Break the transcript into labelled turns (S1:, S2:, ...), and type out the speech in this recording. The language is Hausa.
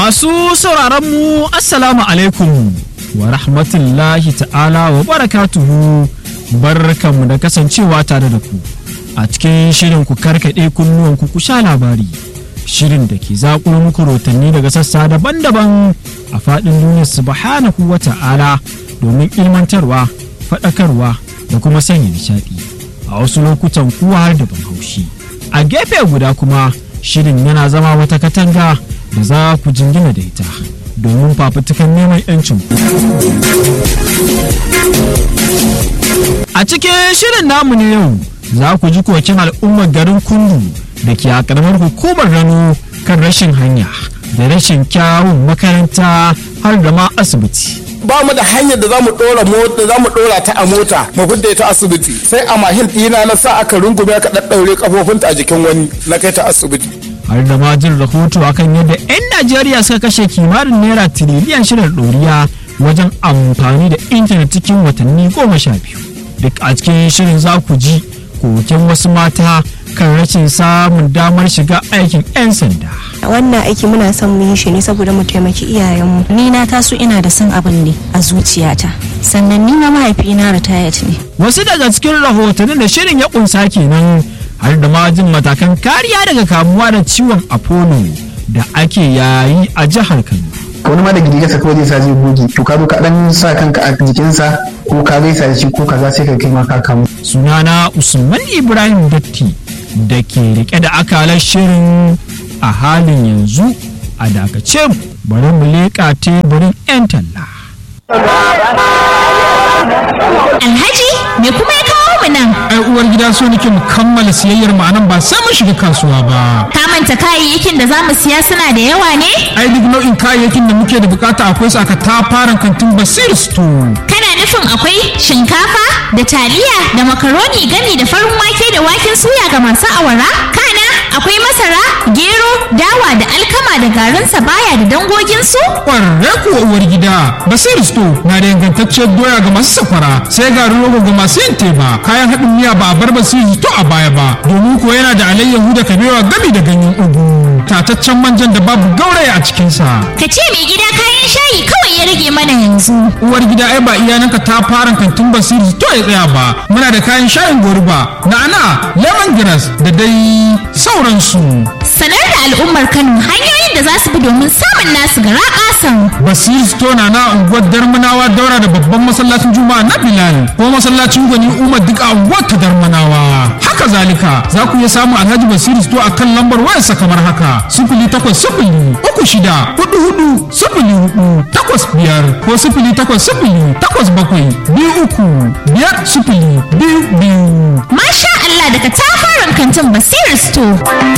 S1: Masu sauraron mu Assalamu alaikum wa rahmatullahi ta'ala wa barakatuhu barkanmu da kasancewa tare da ku a cikin shirin ku karkaɗe kunnuwan ku ku sha labari shirin da ke zaƙulo muku rotanni daga sassa daban-daban a faɗin duniya subhanahu wa ta'ala domin ilmantarwa faɗakarwa da kuma sanya nishaɗi a wasu lokutan kuwa har da ban haushi a gefe guda kuma shirin yana zama wata katanga da za ku jingina da ita domin fafutukan neman 'yancin ku. A cikin shirin namu na yau za ku ji kokin al'ummar garin kundu da ke a karamar hukumar rano kan rashin hanya da rashin kyawun makaranta har da ma asibiti.
S2: ba mu da hanyar da za mu dora mota za mu dora ta a mota mu fidda ta asibiti sai a mahin ɗina na sa aka rungume aka daddaure kafofinta a jikin wani na kai ta asibiti
S1: har da ma jin rahoto akan yadda 'yan Najeriya suka kashe kimanin naira tiriliyan shida ɗoriya wajen amfani da intanet cikin watanni goma sha biyu duk a cikin shirin za ku ji koken wasu mata kan rashin samun damar shiga aikin 'yan sanda
S3: wannan aiki muna son mu yi shi ne saboda mu taimaki iyayenmu
S4: ni na taso ina da son abin ne a zuciyata sannan ni ma mahaifina ritayat ne
S1: wasu daga cikin rahotannin da shirin ya kunsa kenan har da ma jin matakan kariya daga kamuwa da ciwon apollo da ake yayi a jihar kano
S5: wani ma da gidigarsa kawai zai sa zai goge to ka zo ka dan sa kanka a jikinsa ko ka gaisa da shi ko kaza sai ka kai ma ka kamu
S1: sunana usman ibrahim datti da ke rike da akalar shirin a halin yanzu a dakace mu bari mu leƙa teburin 'yan talla
S4: alhaji me kuma ya kawo mu nan
S6: ai uwar gida so nake mu kammala siyayyar mu anan ba sai mun shiga kasuwa ba
S4: ka manta kayayyakin da zamu siya suna da yawa ne
S6: ai duk nau'in kayayyakin da muke da bukata akwai su aka tafaran kantin basir store
S4: kana nufin akwai shinkafa da taliya da makaroni gami da farin wake da waken suya ga masu awara kana akwai masara gero dawa da alkama da garin sabaya da dangoginsu
S6: kwararre kuwa uwar gida basir store na da ingantacciyar doya ga masu safara sai garin rogo ga masu yin teba kayan haɗin miya ba a bar basir store a baya ba domin kuwa yana da alayyahu da kabewa gami da ganyen ugu tataccen manjan da babu gauraya a cikinsa
S4: ka ce mai gida kayan shayi kawai ya rage mana yanzu
S6: uwar gida ai ba iyananka ta fara kantin basiri to ya tsaya ba muna da kayan shayin goruba na'ana lemongrass da dai sauransu
S4: sanar da al'ummar kano hanyoyin da za su bi domin samun nasu gara kasan
S6: basiri store na na unguwar darmanawa daura da babban masallacin juma'a na bilal ko masallacin gwani umar duk a unguwar ta darmanawa haka zalika za ku iya samun alhaji basiri store a kan lambar wayarsa kamar haka sifili takwas sifili uku shida hudu hudu sifili hudu takwas biyar ko sifili takwas sifili takwas bakwai biyu uku biyar sifili biyu biyu
S4: masha Allah daga tafarin kantin basir store